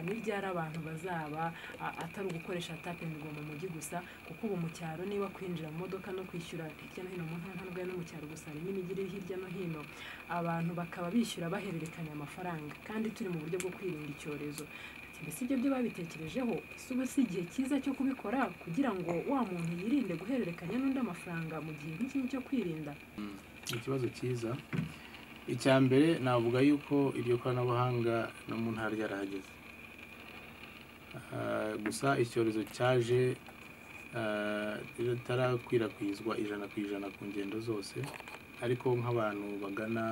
n'iryo ari abantu bazaba atari ugukoresha tapingi mu mujyi gusa kuko ubu mu cyaro niba kwinjira mu modoka no kwishyura hirya no hino mu ntara ntabwo no mu cyaro gusa harimo imijyi iri hirya no hino abantu bakaba bishyura bahererekanya amafaranga kandi turi mu buryo bwo kwirinda icyorezo mbese ibyo byo babitekerejeho ese ubu si igihe cyiza cyo kubikora kugira ngo wa muntu yirinde guhererekanya n'undi amafaranga mu gihe nk'iki cyo kwirinda ikibazo cyiza icya mbere navuga yuko iryo koranabuhanga no mu ntara ryarahageze gusa icyorezo cyaje ritarakwirakwizwa ijana ku ijana ku ngendo zose ariko nk'abantu bagana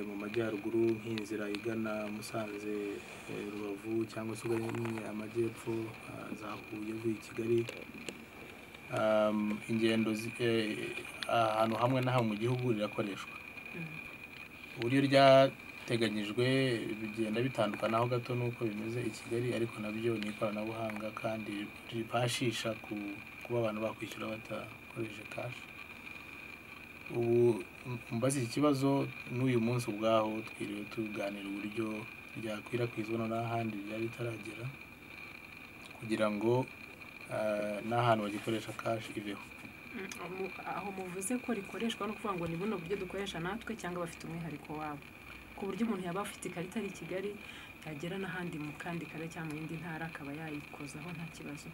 mu majyaruguru nk'inzira igana musanze rubavu cyangwa se uganye amajyepfo za huye uvuye i kigali ingendo ahantu hamwe na hamwe mu gihugu rirakoreshwa uburyo ryateganyijwe bigenda bitandukanaho gato n'uko bimeze i kigali ariko nabyo ni ikoranabuhanga kandi ribashisha kuba abantu bakwishyura badakoresheje kashi ubu mbaze iki kibazo n'uyu munsi ubwaho twiriwe tuganira uburyo ryakwirakwizwa n'ahandi byari bitaragera kugira ngo n'ahantu bagikoresha kashi ibeho aho muvuze ko rikoreshwa no kuvuga ngo ni buno buryo dukoresha natwe cyangwa bafite umwihariko wabo ku buryo umuntu yaba afite ikarita ari i kigali yagera n'ahandi mu kandi kare cyangwa mu yindi ntara akaba yayikozaho nta kibazo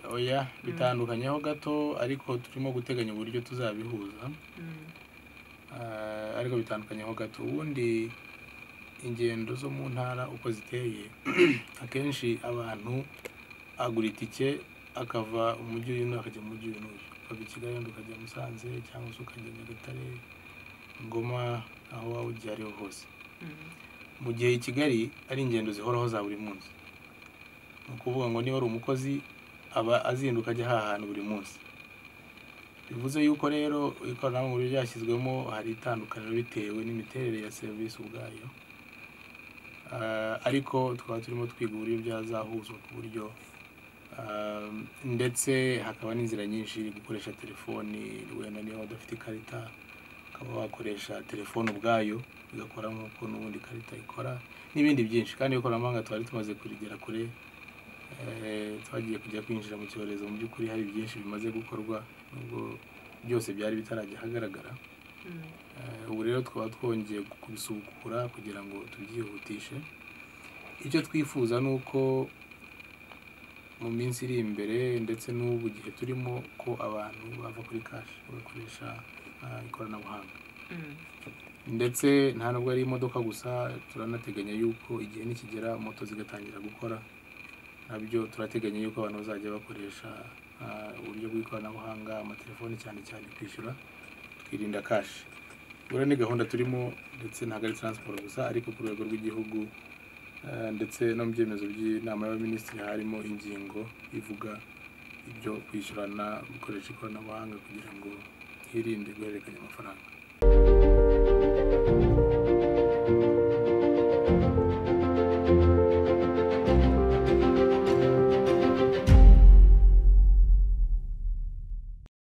oya bitandukanyeho gato ariko turimo guteganya uburyo tuzabihuza ariko bitandukanyeho gato ubundi ingendo zo mu ntara uko ziteye akenshi abantu agura itike akava umujyi uyu n'uyu akajya mu mujyi uyu n'uyu ukava i kigali ukajya musanze cyangwa se ukajya nyagatare ngoma aho waba ugiye ariho hose mu gihe i kigali ari ingendo zihoraho za buri munsi ni ukuvuga ngo niba ari umukozi aba azinduka ajya ahantu buri munsi bivuze yuko rero ikoranabuhanga ryashyizwemo hari itandukaniro bitewe n'imiterere ya serivisi ubwayo ariko tukaba turimo twiga uburyo byazahuzwa ku buryo ndetse hakaba n'inzira nyinshi gukoresha telefoni wenda niba udafite ikarita ukaba wakoresha telefone ubwayo igakora nk'uko n'ubundi ikarita ikora n'ibindi byinshi kandi ikoranabuhanga twari tumaze kurigera kure twagiye kujya kwinjira mu cyorezo mu by'ukuri hari byinshi bimaze gukorwa nubwo byose byari bitarajya ahagaragara ubu rero tukaba twongeye kubisukura kugira ngo tubyihutishe icyo twifuza ni uko mu minsi iri imbere ndetse n'ubu gihe turimo ko abantu bava kuri kashi bagakoresha ikoranabuhanga ndetse nta nubwo ari imodoka gusa turanateganya yuko igihe nikigera moto zigatangira gukora nabyo turateganya yuko abantu bazajya bakoresha uburyo bw'ikoranabuhanga amatelefoni cyane cyane kwishyura twirinda kashi buriya ni gahunda turimo ndetse ntabwo ari taransiporo gusa ariko ku rwego rw'igihugu ndetse no mu byemezo by'inama y'abaminisitiri harimo ingingo ivuga ibyo kwishyurana gukoresha ikoranabuhanga kugira ngo hirinde guhererekanya amafaranga